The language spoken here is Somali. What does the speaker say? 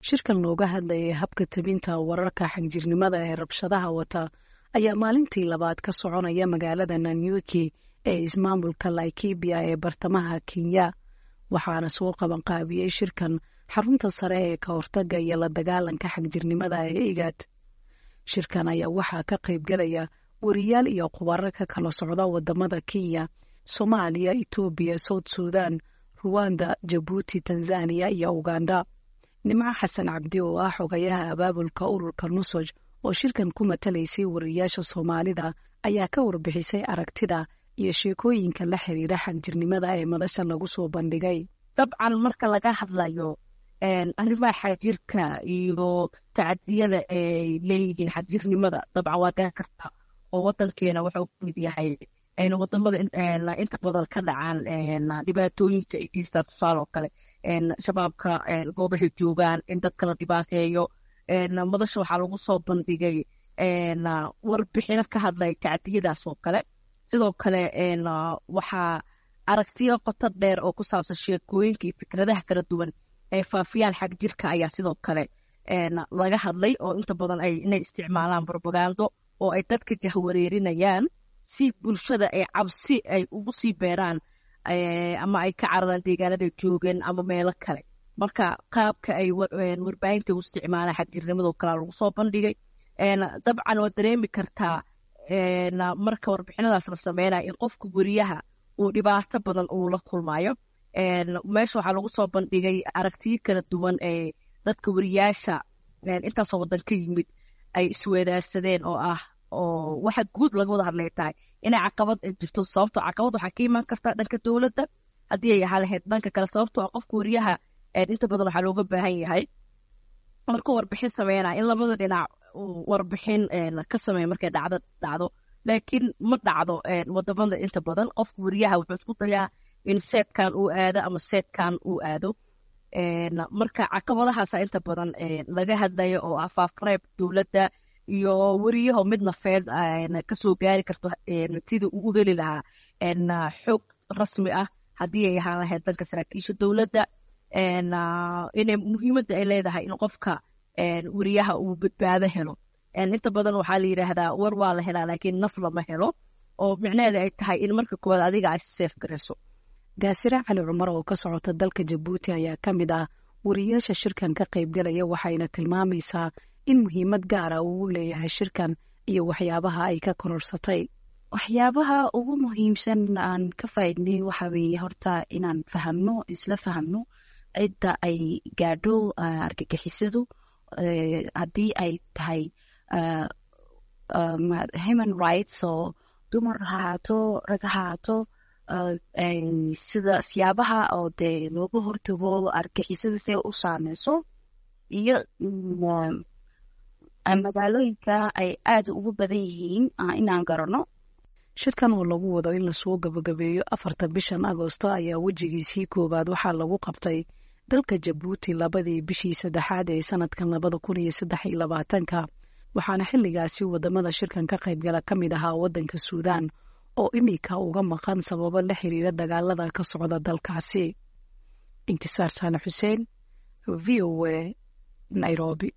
shirkan looga hadlayay habka tabinta wararka xagjirnimada ee rabshadaha wata ayaa maalintii labaad ka soconaya magaalada nanyuki ee ismaamulka laikibia ee bartamaha kenya waxaana soo qabanqaabiyey shirkan xarunta sare ee ka hortaga iyo la dagaalanka xagjirnimada ee igad shirkan ayaa waxaa ka qaybgalaya wariyaal iyo khubaro ka kala socda wadamada kenya soomaaliya etoobiya south sudan ruwanda jabuuti tanzaniya iyo uganda nimco xasan cabdi oo ah xogayaha abaabulka ururka nusoj oo shirkan ku matalaysay wariyaasha soomaalida ayaa ka warbixisay aragtida iyo sheekooyinka la xiriira xagjirnimada ee madasha lagu soo bandhigay dabcan marka laga hadlayo arrimaha xagjirka iyo tacadiyada ay leeyihiin xagjirnimada dabcan waa garan karta oo wadankeena wuxuu ku mid yahay wadamada inta badan ka dhacaan dhibaatooyinka ay geystaan tusaale oo kale shabaabka goobahay joogaan in dadka la dhibaateeyo madasha waxaa lagu soo bandhigay warbixino ka hadlay tacdiyadaas oo kale sidoo kale waxaa aragtiyo qoto dheer oo ku saabsan sheekooyinka iyo fikradaha kala duwan ee faafiyaan xag jirka ayaa sidoo kale laga hadlay oo inta badan ay inay isticmaalaan brobagando oo ay dadka jahwareerinayaan si bulshada ay cabsi ay ugu sii beeraan ama ay ka cararaan deegaanaday joogeen ama meelo kale marka qaabka ay warbaahinta u isticmaalaan xagjirnimadoo kalea lagu soo bandhigay dabcan waad dareemi kartaa marka warbixinadaas la sameynaya in qofka weriyaha uu dhibaato badan uu la kulmayo meesha waxaa lagu soo bandhigay aragtiyo kala duwan ee dadka weriyaasha intaasoo wadan ka yimid ay isweedaarsadeen oo ah oo waxa guud laga wada hadlay tahay inay caqabad jirto sababtoo caqabad waxaa ka imaan kartaa dhanka dowladda haddii ay ahaa lahayd dhanka kale sababtoo ah qofka weriyaha inta badan waxaa looga baahan yahay markuu warbixin sameynaya in labada dhinac uu warbixin ka sameeya markay dhacdo dhacdo laakiin ma dhacdo wadamada inta badan qofka weriyaha wuxuu isku dayaa in seedkan uu aado ama seedkan uu aado marka caqabadahaasa inta badan laga hadlayo oo ah faafreeb dowladda iyo weriyaho mid nafeed kasoo gaari karto sidii uu u heli lahaa xog rasmi ah haddii ay ahaan lahayd danka saraakiisha dowladda inay muhiimadda ay leedahay in qofka weriyaha uu badbaado helo inta badan waxaa la yidhaahdaa war waa la helaa laakiin naf lama helo oo micnaheeda ay tahay in marka koowaad adiga ay seef garayso gaasire cali cumar oo ka socota dalka jabuuti ayaa ka mid ah wariyaasha shirkan ka qaybgalaya waxayna tilmaamaysaa in muhiimad gaara uu leeyahay shirkan iyo waxyaabaha ay ka kororsatay waxyaabaha ugu muhiimsan aan ka faaidnay waxa weeye horta inaan fahamno isla fahamno cidda ay gaadho argagixisadu haddii ay tahay human rights oo dumar ha haato rag ha haato sida siyaabaha oo dee looga hortago argagixisada si u saameyso iyo magaalooyinka ay aada ugu badan yihiin inaan garano shirkan oo lagu wado in lasoo gabagabeeyo afarta bishan agoosto ayaa wejigiisii koowaad waxaa lagu qabtay dalka jabuuti labadii bishii saddexaad ee sanadkan labada kun iyo saddex iyo labaatanka waxaana xilligaasi wadamada shirkan ka qaybgala ka mid ahaa waddanka suudaan oo imika uga maqan sababo la xiriira dagaalada ka socda dalkaasi intisaar saale xuseen v o a nairobi